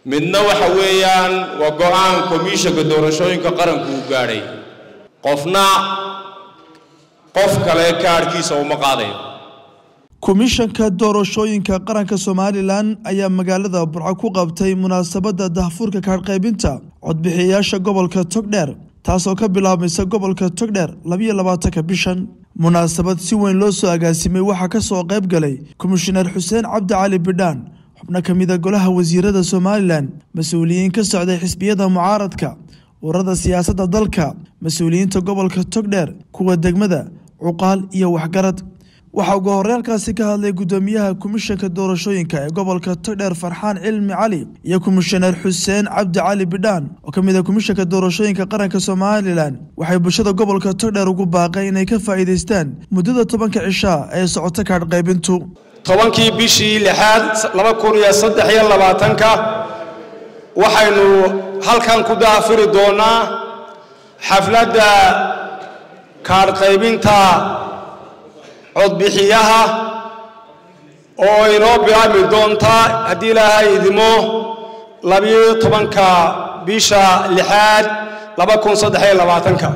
midna waxa weeyaan waa go-aan komishanka doorashooyinka qaranku uu gaadhay qofna qof kale kaadhkiisa uma qaadayo komishanka doorashooyinka qaranka somalilan ayaa magaalada burco ku qabtay munaasabadda dahfuurka kaadhqaybinta codbixiyayaasha gobolka togdheer taasoo ka bilaabmaysa gobolka togdheer labiyo labaatanka bishan munaasabad si weyn loo soo agaasimay waxaa ka soo qayb galay komishaneer xuseen cabdi cali bidhaan xubno ka mida golaha wasiirada somalilan mas-uuliyiin ka socday xisbiyada mucaaradka ururada siyaasadda dalka mas-uuliyiinta gobolka togdheer kuwa degmada cuqaal iyo waxgarad waxaa ugu horeelkaasi ka hadlay gudoomiyaha komishanka doorashooyinka ee gobolka togdheer farxaan cilmi cali iyo komishaneer xuseen cabdi cali bidhaan oo ka mid ah komishanka doorashooyinka qaranka somalilan waxay bulshada gobolka togdheer ugu baaqay inay ka faa'iidaystaan muddada tobanka cishaa ee socota kaadh qaybintu tobankii bishii lixaad laba kun iyo saddex iyo labaatanka waxaynu halkan ku daafiri doonaa xafladda kaadh qaybinta codbixiyaha oo inoo bilaabmi doonta haddii ilaahay idimo labiyo tobanka bisha lixaad laba kun saddex iyo labaatanka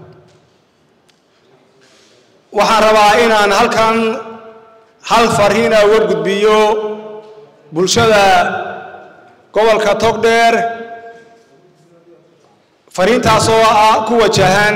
waxaan rabaa inaan halkan hal fariina uga gudbiyo bulshada gobolka togdheer fariintaasoo ah ku wajahan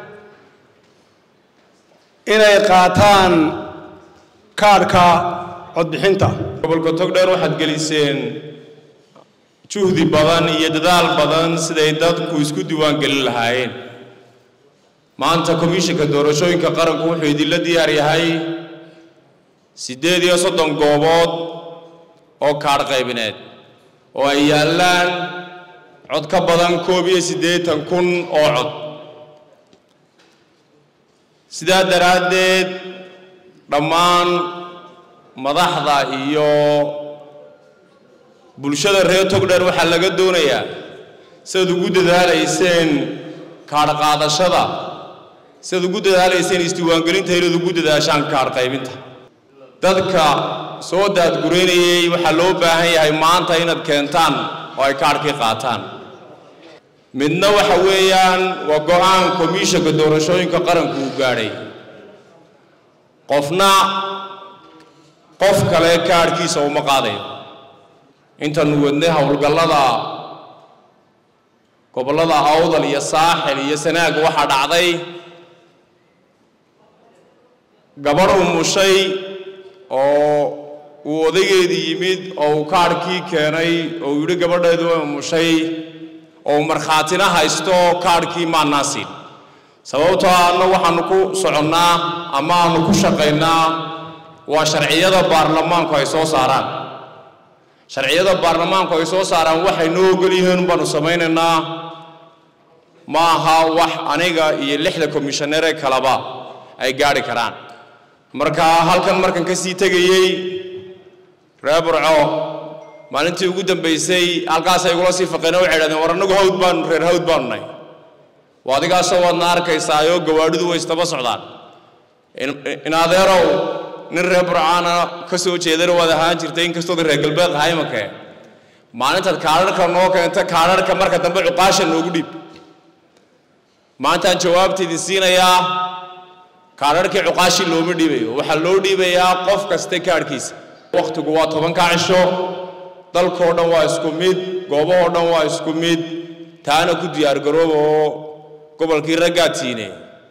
inay qaataan kaadhka codbixinta gobolka togdheer waxaad geliseen juhdi badan iyo dadaal badan siday dadku isku diiwaan gelin lahaayeen maanta komishanka doorashooyinka qaranku wuxuu idinla diyaar yahay siddeed iyo soddon goobood oo kaadh qaybineed oo ay yaallaan cod ka badan koob iyo siddeetan kun oo cod sidaa daraaddeed dhammaan madaxda iyo bulshada reer togdheer waxaa laga doonayaa sidaad ugu dadaalayseen kaadh qaadashada sidaad ugu dadaalayseen isdiiwaangelinta inaad ugu dadaashaan kaadh qaybinta dadka soo daadgureynayay waxaa loo baahan yahay maanta inaad keentaan oo ay kaadhkii qaataan midna waxa weeyaan waa go-aan komishanka doorashooyinka qaranku uu gaadhay qofna qof kale kaadhkiisa uma qaadayo intaanu wadnay howlgallada gobollada awdal iyo saaxil iyo sanaag waxaa dhacday gabadh umushay oo uu odaygeedii yimid oo uu kaadhkii keenay oo uu yidhi gabadheedu way umushay oo markhaatina haysto kaadhkii maannaa siin sababtoo anna waxaanu ku soconnaa ama aanu ku shaqaynaa waa sharciyada baarlamaanku ay soo saaraan sharciyada baarlamaanku ay soo saaraan waxay noo ogol yihiin baanu samaynaynaa ma aha wax aniga iyo lixda komishanere kaleba ay gaadhi karaan marka halkan markan ka sii tegayey reer burco maalintii ugu dambaysay halkaasay igula sii faqeen oo waxay idhahdeen war annagu hawd baanu reer hawd baanu nahay waa adigaasoo waadna arkaysaayoo gawaadhidu way istaba socdaan in adeerow nin reer burcaana ka soo jeedana waad ahaan jirtay inkastood reer galbeed ahaa imakee maalintaad kaadharhka noo keenta kaadharhka marka dambe cuqaasha noogu dhiib maantaan jawaabta idin siinayaa kaadharhkii cuqaashii looma dhiibayo waxaa loo dhiibayaa qof kasta kaadhkiisa wakhtigu waa tobanka cisho dalkoo dhan waa isku mid goobahoo dhan waa isku mid taana ku diyaargarooba oo gobolkii raggaad siinay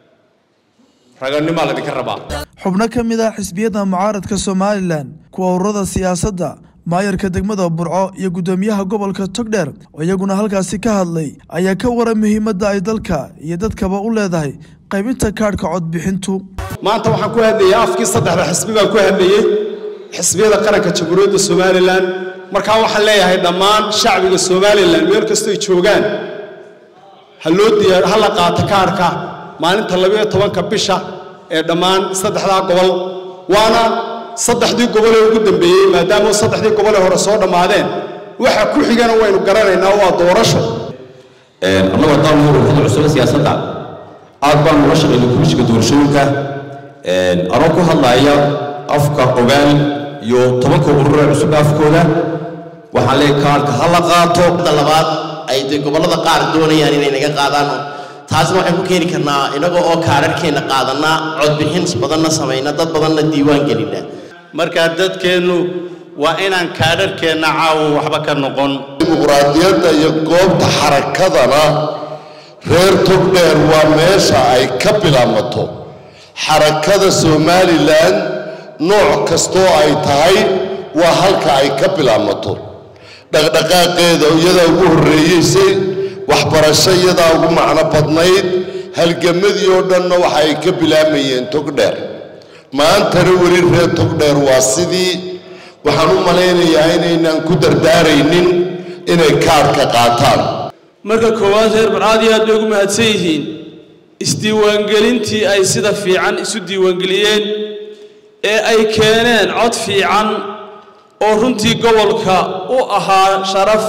raganimaa laydinka rabaa xubno ka mid ah xisbiyada mucaaradka somalilan kuwa ururada siyaasadda maayarka degmada burco iyo guddoomiyaha gobolka togdheer oo iyaguna halkaasi ka hadlay ayaa ka waran muhiimadda ay dalka iyo dadkaba u leedahay qaybinta kaadhka codbixintu maanta waxaan ku hadlayay afkii saddexda xisbi baan ku hadlayey xisbiyada qaranka jamhuuriyadda somalilan markaa waxaan leeyahay dhammaan shacbiga somalilan meel kastoy joogaan ha loo diyaar ha la qaato kaadhka maalinta labayo tobanka bisha ee dhammaan saddexdaa gobol waana saddexdii gobol ee ugu dambeeyey maadaama saddexdii gobol ee hore soo dhammaadeen waxa ku xigana waynu garanaynaa waa doorasho annagu haddaan nuur ururada cusub ee siyaasadda aad baan ula shaqaynay komishiga doorashooyinka anoo ku hadlaya afka ogaal iyo tobanka urur ee cusub afkooda waxaan leeyahay kaarhka ha la qaato labaad ay dee gobollada qaar doonayaan inay naga qaadaan taasna waxaan ku keeni karnaa inaga oo kaararhkeenna qaadanaa codbixin badanna samayna dad badanna diiwaan gelina markaa dadkeennu waa inaan kaadharkeenna caawa waxba ka noqon dimuqraadiyadda iyo goobta xarakadana reer togdheer waa meesha ay ka bilaabmato xarakada somalilan nooc kastoo ay tahay waa halka ay ka bilaabmato dhaqdhaqaaqeeda iyadaa ugu horreeyeysay waxbarasho iyadaa ugu macno badnayd halgamadii oo dhanna waxa ay ka bilaamayeen togdheer maantana weli reer togdheer waa sidii waxaan u malaynayaa inaynaan ku dardaaraynin inay kaadhka qaataan marka koowaad reer barcaad iyo aad bay ugu mahadsan yihiin isdiiwaangelintii ay sida fiican isu diiwaangeliyeen ee ay keeneen cod fiican oo runtii gobolka u ahaa sharaf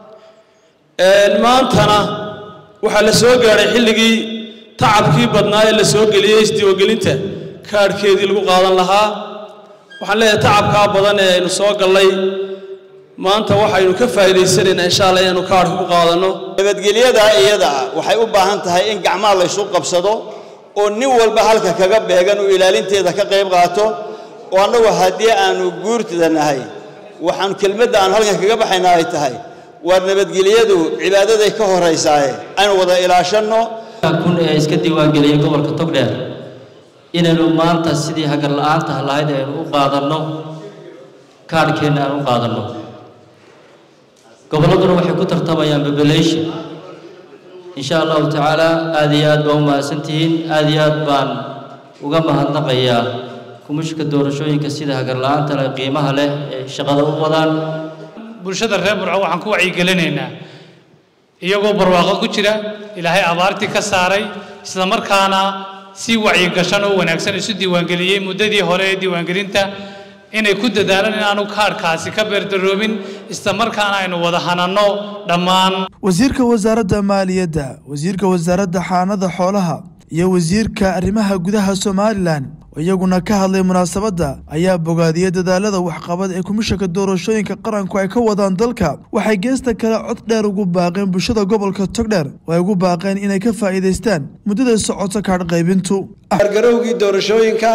maantana waxaa la soo gaadhay xilligii tacabkii badnaa ee la soo geliyey isdiiwaangelinta kaadhkeedii lagu qaadan lahaa waxaan leeyahay tacabkaa badan ee aynu soo gallay maanta waxaynu ka faa'iidaysanaynaa insha allah inaanu kaadhka ku qaadanno nabadgelyada iyada ah waxay u baahan tahay in gacmaha laysu qabsado oo nin walba halka kaga beegan uu ilaalinteeda ka qayb qaato oo annagu haddii aanu guurtida nahay waxaan kelmadda aan halkan kaga baxayna ay tahay waar nabadgelyadu cibaadaday ka horaysaaye aynu wada ilaashanno kun ee iska diiwaangeliyay gobolka togdheer inaynu maanta sidii hagar la'aanta lahayd aynu u qaadanno kaadhkeenna aan u qaadanno gobolladuna waxay ku tartamayaan population insha allahu tacaala aad iyo aad baa u mahadsantihiin aad iyo aad baan uga mahadnaqayaa kumishka doorashooyinka sida hagar la'aanta leh qiimaha leh ee shaqada u wadaan bulshada reer burco waxaan ku wacyigelinaynaa iyagoo barwaaqo ku jira ilaahay abaartii ka saaray isla markaana si wacyigashan oo wanaagsan isu diiwaangeliyey muddadii hore ee diiwaangelinta inay ku dadaalaan inaanu kaadhkaasi ka beerdaroobin isla markaana aynu wada hananno dhammaan wasiirka wasaaradda maaliyadda wasiirka wasaaradda xaanada xoolaha iyo wasiirka arrimaha gudaha somalilan oo iyaguna ka hadlay munaasabadda ayaa bogaadiyey dadaalada waxqabad ee komishanka doorashooyinka qaranku ay ka wadaan dalka waxay geesta kale cod dheer ugu baaqeen bulshada gobolka togdheer oo ay ugu baaqeen inay ka faa'iidaystaan muddada socoto kaadh qaybintu gargarowgii doorashooyinka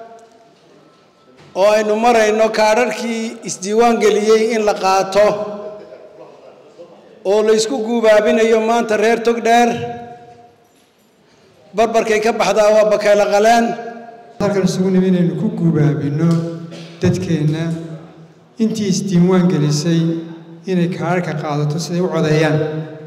oo aynu marayno kaadharkii isdiiwaan geliyey in la qaato oo la isku guubaabinayo maanta reer togdheer barbarkay ka baxdaa waa bakayla qaleen halkan isugu nimi inaynu ku guubaabinno dadkeenna intii isdiiwaan gelisay inay kaadharka qaadato siday u codeeyaan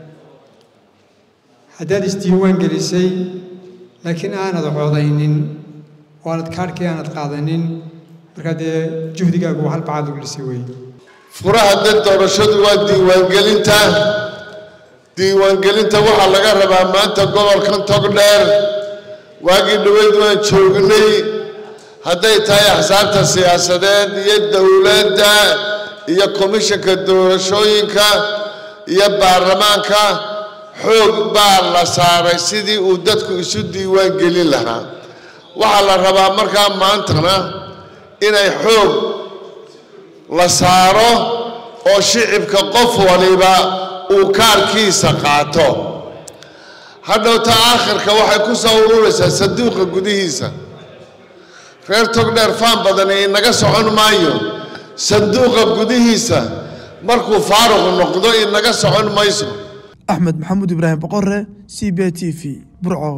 haddaad isdiiwaan gelisay laakiin aanad codaynin oo aanad kaadhkii aanad qaadanin markaa dee juhdigaagu waa hal bacaad ugu dhisay weeye furaha dad doorashadu waa diiwaangelinta diiwaangelinta waxaa laga rabaa maanta gobolkan togdheer waagii dhaweyd waan joognay hadday tahay axsaabta siyaasadeed iyo dowladda iyo komishanka doorashooyinka iyo baarlamaanka xoog baa la saaray sidii uu dadku isu diiwaan gelin lahaa waxaa la rabaa markaa maantana inay xoog la saaro oo shicibka qof waliba uu kaarkiisa qaato hadhowta aakhirka waxay ku soo ururaysaa sanduuqa gudihiisa reer togdheer faan badani inaga socon maayo sanduuqa gudihiisa markuu faaruq noqdo inaga socon mayso axmed maxamuud ibraahim boqore c b t v burco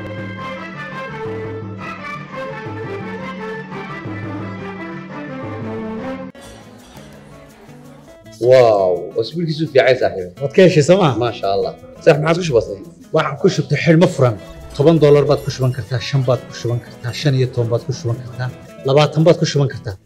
واو اسبوع كيسو في عايز صاحبي waad ka heshay sooma ما شاء الله صح ما عادش بسيط waxaan ku shubtay xidhmo furan toban doolar baad ku shuban kartaa shan baad ku shuban kartaa shan iyo toban baad ku shuban kartaa labaatan baad ku shuban kartaa